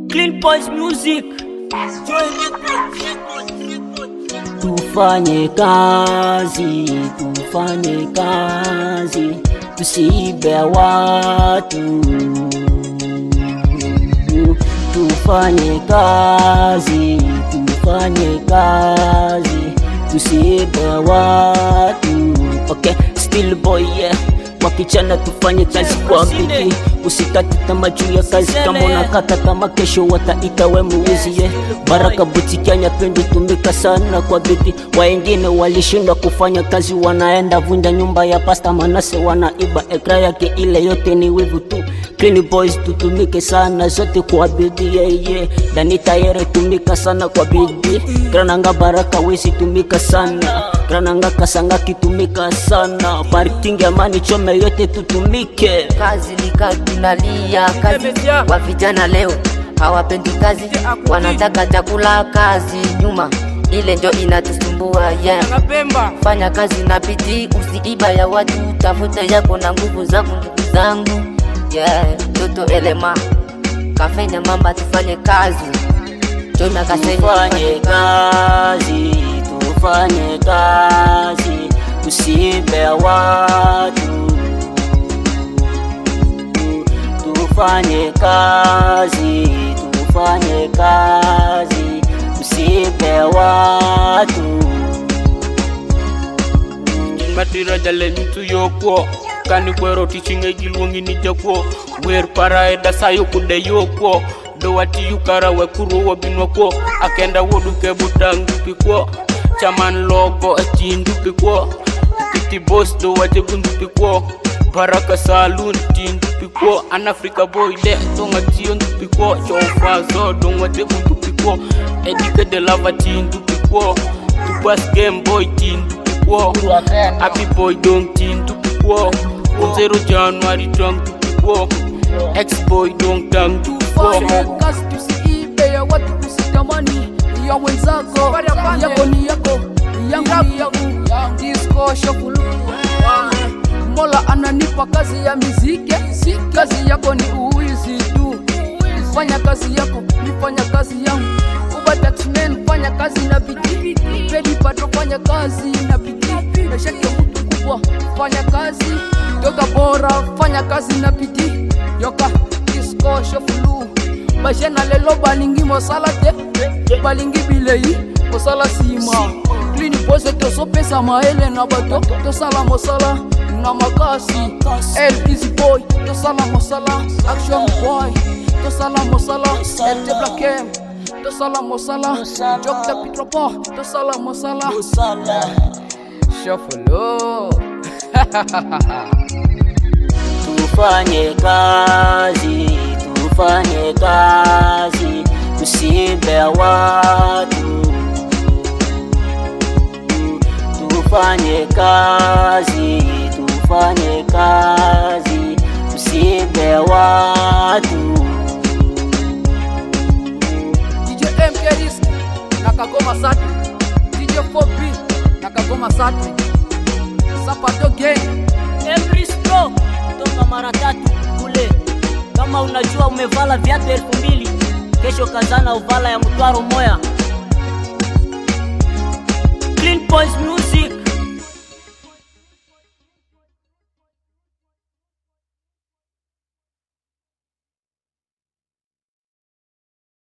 Clean Boys Music. Tufanye kazi, tufanye kazi, tusiibe watu. Tufanye kazi, tufanye kazi, tusiibe watu. Okay, still boy yeah. Wakichana tufanye kazi kwa bidii, usikate tamaa juu ya kazi. Kama unakata tamaa, kesho wataita we muwizi yeah. Baraka butiki anyapendi tumika sana kwa bidii. Wengine walishindwa kufanya kazi, wanaenda vunja nyumba ya pasta Manase, wanaiba ekra yake, ile yote ni wivu tu. Clean boys tutumike sana zote kwa bidii yeah, yeah. Dani tayere tumika sana kwa bidii. Grananga baraka wezi tumika sana Grananga kasanga kitumika sana Parking amani chome yote tutumike kazi lika tunalia kazi wa vijana leo hawapendi kazi wanataka chakula kazi nyuma ile ndio inatusumbua yeah. fanya kazi na bidii usiiba ya watu tafuta yako na nguvu zangu ndugu zangu yeah. toto elema kafenya mamba tufanye kazi jona kasenya Tufanye kazi, tufanye kazi Tusiibe watu Tufanye kazi, tufanye kazi Tusiibe watu matira jalen tu yokwo kani kwero tichinge giluongi ni jakwo wer para e dasayo kunde yokwo do wati yukara we kuro wabinwa kwo akenda wodu ke butang dupi kwo chaman logo e tin dupi kwo kiti boss do wate gundupi kwo baraka saloon tin dupi kwo an africa boy de tonga tion dupi kwo chofa zo don wate gundupi kwo edike de lava tin dupi kwo tupas game boy tin dupi kwo happy boy dong tin dupi kwo zero january tong dupi kwo ex boy dong tang dupi kwo Fanye kazi tusiibe ya watu usitamani ya wenzako yako ni yako yangu ni yangu disco shokulu Mola ananipa kazi ya miziki kazi yako ni uwizi tu fanya kazi yako nifanya kazi yangu Uba taxman fanya kazi na bidii Pedi pato fanya kazi na bidii Nashake mtu kubwa fanya kazi Yoga bora fanya kazi na bidii Yoka disco shofulu Bajena lelo balingi mosala te Balingi bilei mosala sima Clean pose tosopesa maele na bato Tosala mosala na makasi El busy boy tosala mosala Action boy tosala mosala El te black M tosala mosala Jok te pitropo tosala mosala Shuffle Tufanye kazi, tufanye kazi, tusiibe watu. Tufanye kazi, tufanye kazi, tusiibe watu. DJ MK Risk na Kagoma Sati DJ 4B na Kagoma Sati Sapato Gang Emrisco kutoka mara tatu kule. Kama unajua umevala viatu elfu mbili kesho kazana uvala ya mtwaro moya. Clean Boys Music